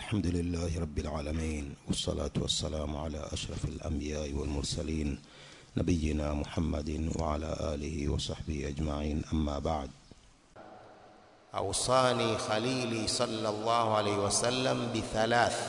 الحمد لله رب العالمين والصلاة والسلام على أشرف الأنبياء والمرسلين نبينا محمد وعلى آله وصحبه أجمعين أما بعد أوصاني خليلي صلى الله عليه وسلم بثلاث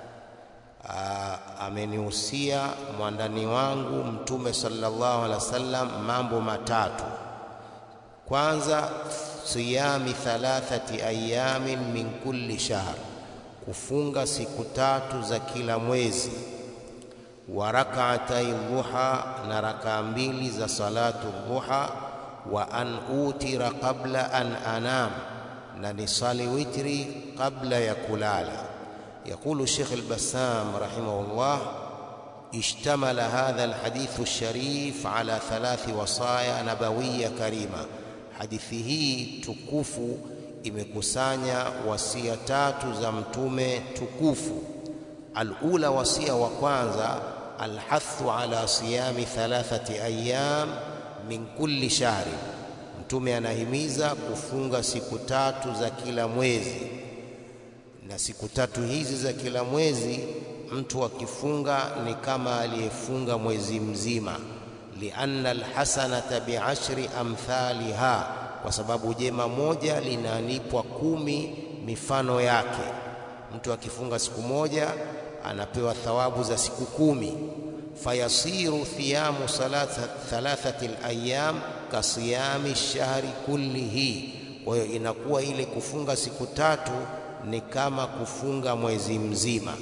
amenihusia mwandani wangu mtume sallallahu alaihi wasallam mambo matatu kwanza siyami thalathati ayamin min kulli shahr kufunga siku tatu za kila mwezi wa rak'atai dhuha na rakaa mbili za salatu dhuha wa an utira qabla an anam na nisali witri qabla ya kulala يقول الشيخ البسام رحمه الله اشتمل هذا الحديث الشريف على ثلاث وصايا نبوية كريمة hadithi hii tukufu imekusanya wasia tatu za mtume tukufu alula wasia wa kwanza alhathu ala siyami thalathati ayyam min kulli shahri mtume anahimiza kufunga siku tatu za kila mwezi na siku tatu hizi za kila mwezi mtu akifunga ni kama aliyefunga mwezi mzima lianna alhasanata biashri amthaliha kwa sababu jema moja linalipwa kumi mifano yake mtu akifunga siku moja anapewa thawabu za siku kumi fayasiru thiyamu salata thalathati alayam kasiyami shahri kullihi kwa hiyo inakuwa ile kufunga siku tatu ni kama kufunga mwezi mzima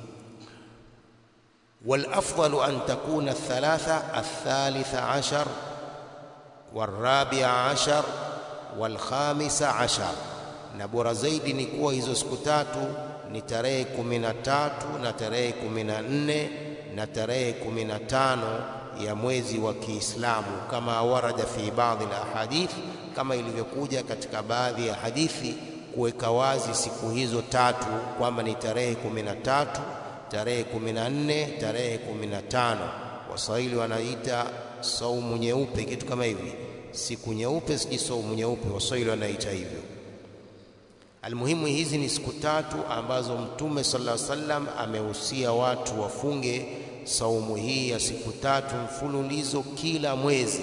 والافضل ان تكون الثلاثه الثالث عشر والرابع عشر والخامس عشر na bora zaidi ni kuwa hizo siku tatu ni tarehe kumi na tatu na tarehe kumi na nne na tarehe kumi na tano ya mwezi wa Kiislamu kama warada fi baadhi la ahadith, kama ilivyokuja katika baadhi ya hadithi kuweka wazi siku hizo tatu kwamba ni tarehe kumi na tatu tarehe kumi na nne tarehe kumi na tano waswahili wanaita saumu nyeupe kitu kama hivi siku nyeupe siji saumu nyeupe waswahili wanaita hivyo almuhimu hizi ni siku tatu ambazo mtume sallallahu alaihi wasallam amehusia watu wafunge saumu hii ya siku tatu mfululizo kila mwezi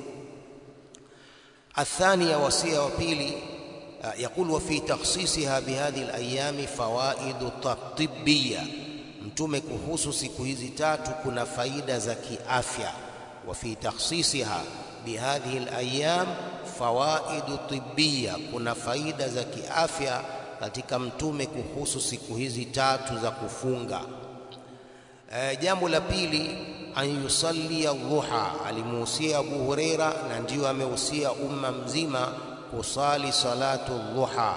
athania wasia wa pili يقول وفي تخصيصها بهذه الايام فوائد طبيه mtume kuhusu siku hizi tatu kuna faida za kiafya wa fi takhsisiha bihadhihi alayam fawaidu tibbiya kuna faida za kiafya katika mtume kuhusu siku hizi tatu za kufunga e, jambo la pili an yusalli dhuha alimuhusia Abu Huraira na ndio amehusia umma mzima kusali salatu dhuha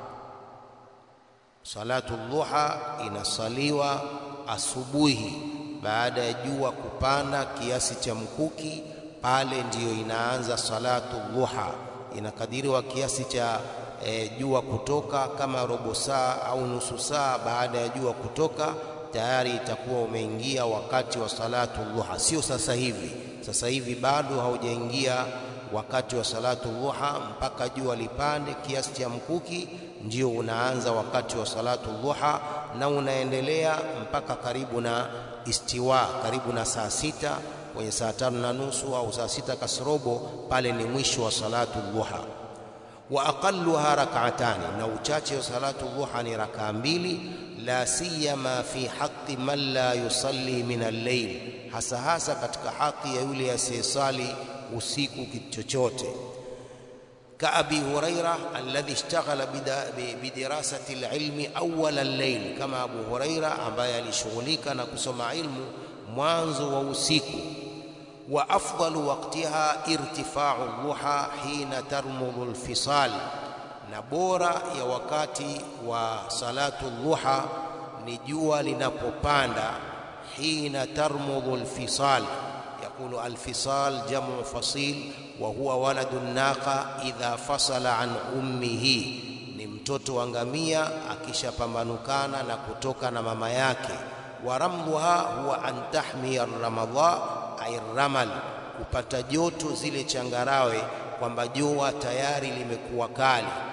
salatu dhuha inasaliwa asubuhi baada ya jua kupanda kiasi cha mkuki pale ndiyo inaanza salatu dhuha inakadiriwa kiasi cha e, jua kutoka kama robo saa au nusu saa baada ya jua kutoka tayari itakuwa umeingia wakati wa salatu dhuha sio sasa hivi sasa hivi bado haujaingia wakati wa salatu dhuha mpaka jua lipande kiasi cha mkuki ndio unaanza wakati wa salatu dhuha na unaendelea mpaka karibu na istiwa karibu na saa sita kwenye saa tano na nusu au saa sita kasrobo pale ni mwisho wa salatu dhuha wa aqalluha rak'atani na uchache wa salatu dhuha ni rakaa mbili la siyama fi haqqi man la yusalli min al-layl hasa hasa katika haki ya yule asiyesali usiku kitu chochote كأبي هريرة الذي اشتغل بدراسة العلم أول الليل كما أبو هريرة ambaye alishughulika na kusoma ilmu mwanzo wa usiku wa afdalu waqtiha irtifa'u dhuha hina tarmudhu alfisal na bora ya wakati wa salatu dhuha ni jua linapopanda hina tarmudhu alfisal يقول الفصال جمع فصيل وهو ولد الناقة إذا فصل عن أمه ni mtoto wa ngamia akishapambanukana na kutoka na mama yake waramluha huwa an tahmiya ramadha ay ramal kupata joto zile changarawe kwamba jua tayari limekuwa kali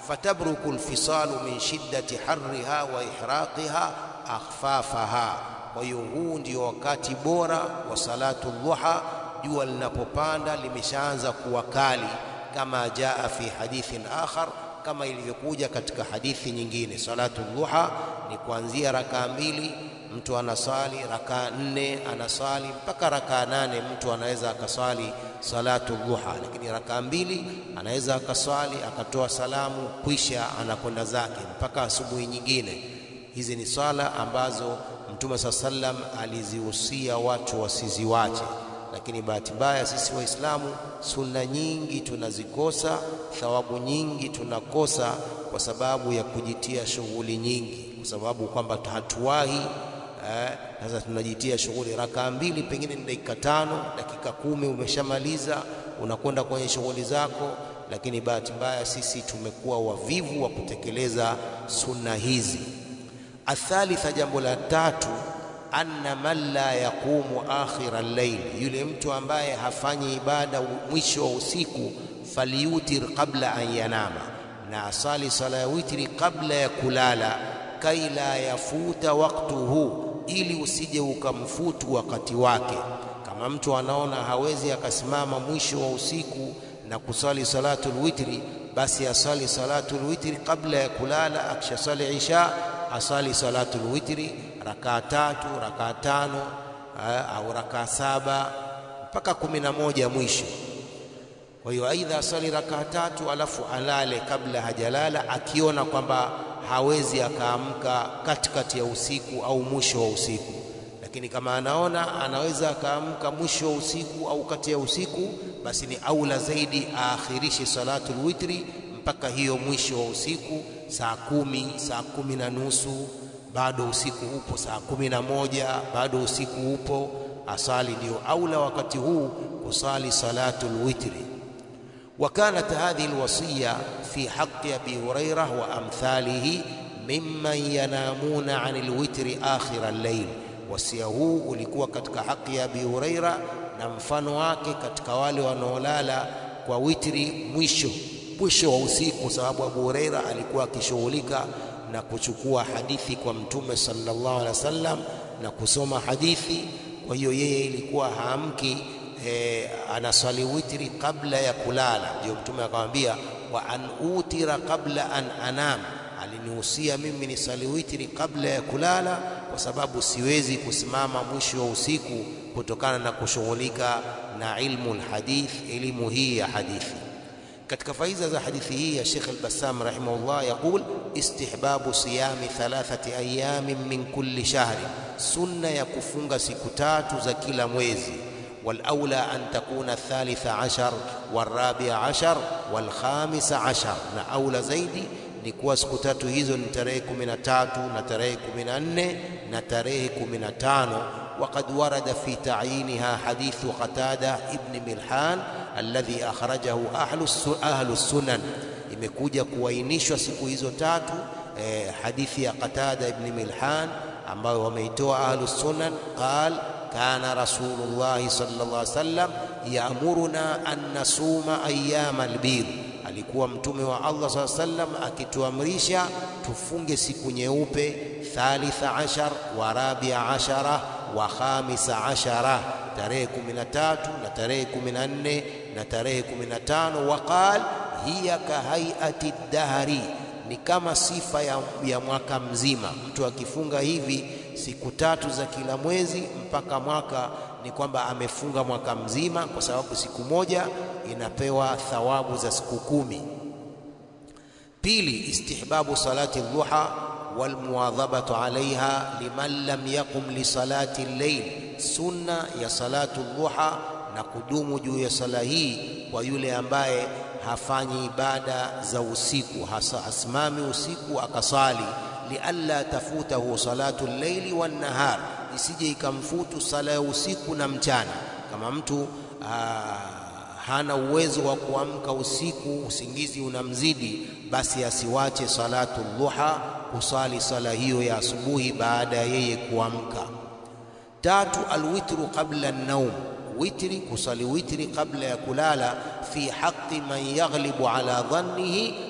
fatabruku alfisalu min shiddati harriha wa ihraqiha akhfafaha. Kwa hiyo huu ndio wakati bora wa salatu dhuha, jua linapopanda limeshaanza kuwa kali, kama jaa fi hadithin akhar, kama ilivyokuja katika hadithi nyingine. Salatu dhuha ni kuanzia rakaa mbili mtu anasali rakaa nne, anasali mpaka rakaa nane. Mtu anaweza akaswali salatu dhuha, lakini rakaa mbili anaweza akaswali akatoa salamu, kwisha anakwenda zake mpaka asubuhi nyingine. Hizi ni swala ambazo Mtume saa sallam alizihusia watu wasiziwache, lakini bahati mbaya sisi Waislamu sunna nyingi tunazikosa, thawabu nyingi tunakosa kwa sababu ya kujitia shughuli nyingi, kwa sababu kwamba hatuwahi sasa eh, tunajitia shughuli rakaa mbili, pengine ni dakika tano, dakika kumi, umeshamaliza unakwenda kwenye shughuli zako. Lakini bahati mbaya sisi tumekuwa wavivu wa kutekeleza sunna hizi. Athalitha, jambo la tatu, anna man la yaqumu akhira al-layl, yule mtu ambaye hafanyi ibada mwisho wa usiku, falyutir qabla an yanama, na asali sala ya witri kabla ya kulala, kai la yafuta waktuhu ili usije ukamfutu wakati wake. Kama mtu anaona hawezi akasimama mwisho wa usiku na kusali salatul witri, basi asali salatul witri kabla ya kulala. Akishasali isha asali salatul witri rakaa tatu, rakaa tano au rakaa saba mpaka kumi na moja mwisho. Kwa hiyo aidha asali rakaa tatu alafu alale kabla hajalala, akiona kwamba hawezi akaamka katikati ya usiku au mwisho wa usiku. Lakini kama anaona anaweza akaamka mwisho wa usiku au kati ya usiku, basi ni aula zaidi aakhirishe salatul witri mpaka hiyo mwisho wa usiku, saa kumi, saa kumi na nusu, bado usiku upo, saa kumi na moja, bado usiku upo, asali. Ndio aula wakati huu kusali salatul witri. وكانت هذه الوصية في حق أبي هريرة وأمثاله ممن ينامون عن الوتر آخر الليل. Wasia huu ulikuwa katika haki ya Abi Huraira na mfano wake katika wale wanaolala kwa witri mwisho mwisho wa usiku, sababu Abu Huraira alikuwa akishughulika na kuchukua hadithi kwa Mtume sallallahu alaihi wasallam na kusoma hadithi. Kwa hiyo yeye ilikuwa haamki E, anaswali witri kabla ya kulala. Ndio Mtume akamwambia wa an utira qabla an anam, alinihusia mimi nisali witri kabla ya kulala, kwa sababu siwezi kusimama mwisho wa usiku kutokana na kushughulika na ilmu alhadith, elimu hii ya hadithi. Katika faida za hadithi hii ya Sheikh al-Bassam rahimahullah yaqul istihbabu siyami thalathati ayamin min kulli shahri, sunna ya kufunga siku tatu za kila mwezi walaula an takuna thalitha ashar warabia ashar walkhamisa ashar, na aula zaidi ni kuwa siku tatu hizo ni tarehe kumi na tatu na tarehe kumi na nne na tarehe kumi na tano. Waqad warada fi ta'yiniha hadithu Qatada ibn Milhan alladhi akhrajahu ahlu sunan, imekuja kuainishwa siku hizo tatu eh, hadithi ya Qatada ibn Milhan ambayo wameitoa ahlu sunan qal kana rasulullahi sallallahu alaihi wasallam yaamuruna an nasuma ayyama albir, alikuwa mtume wa Allah sallallahu alaihi wasallam akituamrisha tufunge siku nyeupe, thalitha ashar wa rabia ashara wa khamisa ashara, tarehe 13 na tarehe 14 na tarehe 15. Waqal hiya kahaiati dahri, ni kama sifa ya, ya mwaka mzima. Mtu akifunga hivi siku tatu za kila mwezi mpaka mwaka ni kwamba amefunga mwaka mzima, kwa sababu siku moja inapewa thawabu za siku kumi. Pili, istihbabu salati dhuha wal muwadhabatu alaiha liman lam yaqum li salati al-layl, sunna ya salatu dhuha na kudumu juu ya sala hii kwa yule ambaye hafanyi ibada za usiku, hasa asimami usiku akasali lialla tafutahu salatu llaili wannahar, isije ikamfutu sala ya usiku na mchana. Kama mtu aa, hana uwezo wa kuamka usiku, usingizi unamzidi, basi asiwache salatu dhuha, kusali sala hiyo ya asubuhi baada ya yeye kuamka. Tatu, alwitru qabla an-naum, witri, kusali witri kabla ya kulala, fi haqqi man yaghlibu ala dhannihi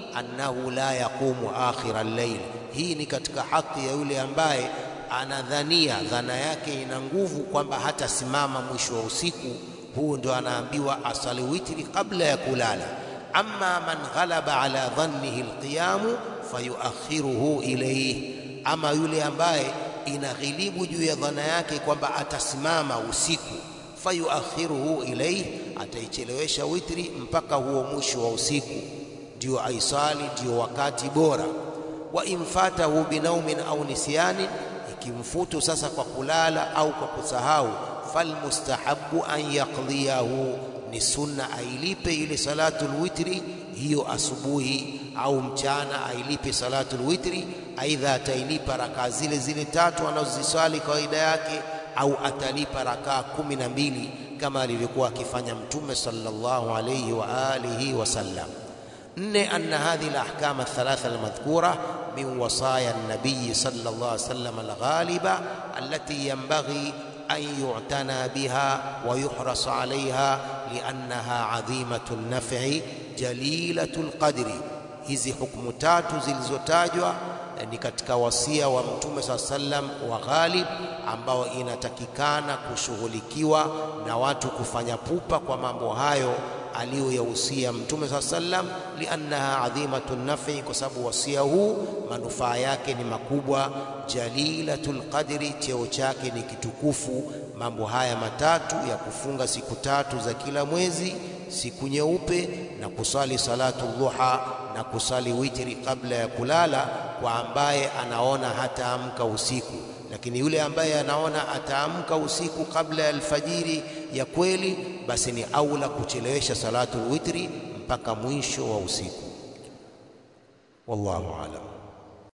annahu la yaqumu akhira al-layl. Hii ni katika haki ya yule ambaye anadhania dhana yake ina nguvu kwamba hatasimama mwisho wa usiku. Huu ndo anaambiwa asali witri kabla ya kulala. Amma man ghalaba ala dhannihi alqiyamu fayuakhiruhu ilayhi, ama yule ambaye inaghilibu juu ya dhana yake kwamba atasimama usiku, fayuakhiruhu ilayhi, ataichelewesha witri mpaka huo mwisho wa usiku, ndio aisali, ndio wakati bora. Wa infatahu binaumin au nisyanin, ikimfutu sasa kwa kulala au kwa kusahau, falmustahabu an yaqdiyahu, ni sunna ailipe ile salatul witri hiyo asubuhi au mchana, ailipe salatul witri. Aidha atailipa rakaa zile zile tatu anazoziswali kawaida yake, au atalipa rakaa kumi na mbili kama alivyokuwa akifanya Mtume sallallahu alayhi wa alihi wasallam. Nne, anna hadhihi alahkam althalatha almadhkura min wasaya an-nabiy sallallahu alayhi wasallam alghaliba allati yanbaghi an yu'tana biha wa yuhras alayha liannaha adhimatu an-naf'i jalilatu al-qadri. Hizi hukumu tatu zilizotajwa ni katika wasia wa Mtume saa sallam wa ghalib, ambao inatakikana kushughulikiwa na watu kufanya pupa kwa mambo hayo aliyoyahusia Mtume saa sallam, liannaha adhimatu nafi, kwa sababu wasia huu manufaa yake ni makubwa. Jalilatul qadri, cheo chake ni kitukufu. Mambo haya matatu ya kufunga siku tatu za kila mwezi, siku nyeupe, na kusali salatu dhuha na kusali witri kabla ya kulala, kwa ambaye anaona hataamka usiku lakini yule ambaye anaona ataamka usiku kabla ya alfajiri ya kweli, basi ni aula kuchelewesha salatul witri mpaka mwisho wa usiku. Wallahu aalam.